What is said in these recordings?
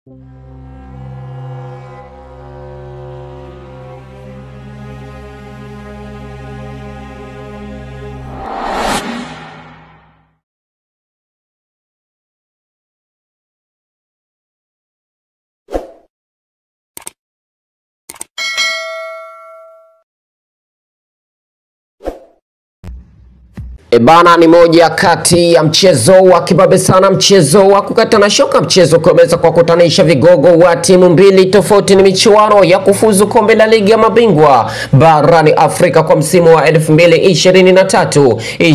Ebana ni moja kati ya mchezo wa kibabe sana, mchezo wa kukatana shoka, mchezo ukiweza kwa kutanisha vigogo wa timu mbili tofauti. Ni michuano ya kufuzu kombe la ligi ya mabingwa barani Afrika kwa msimu wa 2023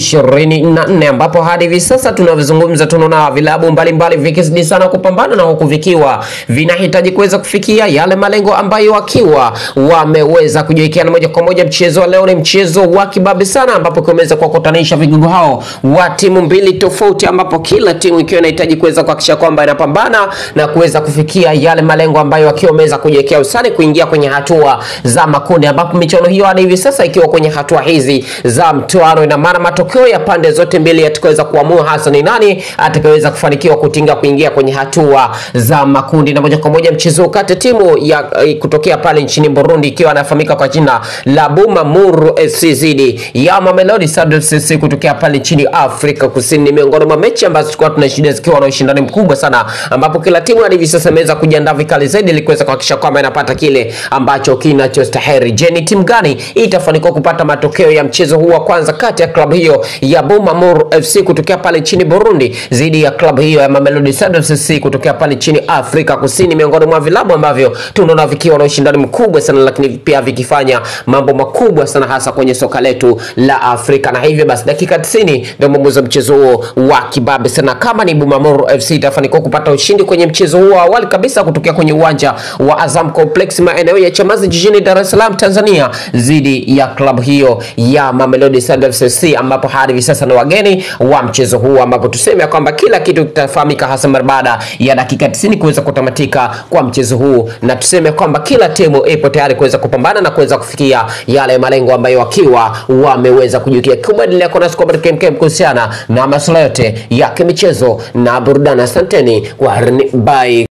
24, ambapo hadi hivi sasa tunavyozungumza, tunaona vilabu mbalimbali vikizidi sana kupambana na huku vikiwa vinahitaji kuweza kufikia yale malengo ambayo wakiwa wameweza kujiwekeana moja kwa moja. Mchezo wa leo ni mchezo wa kibabe sana, ambapo kiweza kwa kutanisha vigogo hao wa timu mbili tofauti, ambapo kila timu ikiwa inahitaji kuweza kuhakikisha kwamba inapambana na kuweza kufikia yale malengo ambayo wakiwa wameweza kujiwekea usani kuingia kwenye hatua za makundi, ambapo michuano hiyo hadi hivi sasa ikiwa kwenye hatua hizi za mtoano, ina maana matokeo ya pande zote mbili yatakaweza kuamua hasa ni nani atakayeweza kufanikiwa kutinga kuingia kwenye hatua za makundi. Na moja kwa moja mchezo ukate timu ya kutokea pale nchini Burundi ikiwa anafahamika kwa jina la Bumamuru FC zidi ya Mamelodi Sundowns FC kutokea pale nchini Afrika Kusini. Ni miongoni mwa mechi ambazo tulikuwa tunashuhudia zikiwa na ushindani mkubwa sana, ambapo kila timu hadi hivi sasa imeweza kujiandaa vikali zaidi ili kuweza kuhakikisha kwamba inapata kile ambacho kinachostahili. Je, ni timu gani itafanikiwa kupata matokeo ya mchezo huu wa kwanza kati ya klabu hiyo ya Bumamuru FC kutokea pale nchini Burundi dhidi ya klabu hiyo ya Mamelodi Sundowns FC kutokea pale nchini Afrika Kusini, miongoni mwa vilabu ambavyo tunaona vikiwa na ushindani mkubwa sana, lakini pia vikifanya mambo makubwa sana hasa kwenye soka letu la Afrika. Na hivyo basi dakika 90 ndio mwamuzi wa mchezo huo wa kibabe sana. Kama ni Bumamuru FC itafanikiwa kupata ushindi kwenye mchezo huo awali kabisa kutokea kwenye uwanja wa Azam Complex maeneo ya Chamazi jijini Dar es Salaam Tanzania, dhidi ya klabu hiyo ya Mamelodi Sundowns FC, ambapo hadi hivi sasa ni wageni wa mchezo huu, ambapo tuseme kwamba kila kitu kitafahamika hasa mara baada ya dakika 90 kuweza kutamatika kwa mchezo huu, na tuseme kwamba kila timu ipo tayari kuweza kupambana na kuweza kufikia yale malengo ambayo wakiwa wameweza kujiwekea. Kubadilia kwa nasi kwa kemkem kuhusiana na masuala yote ya kimichezo na burudani. Asanteni kwa bye.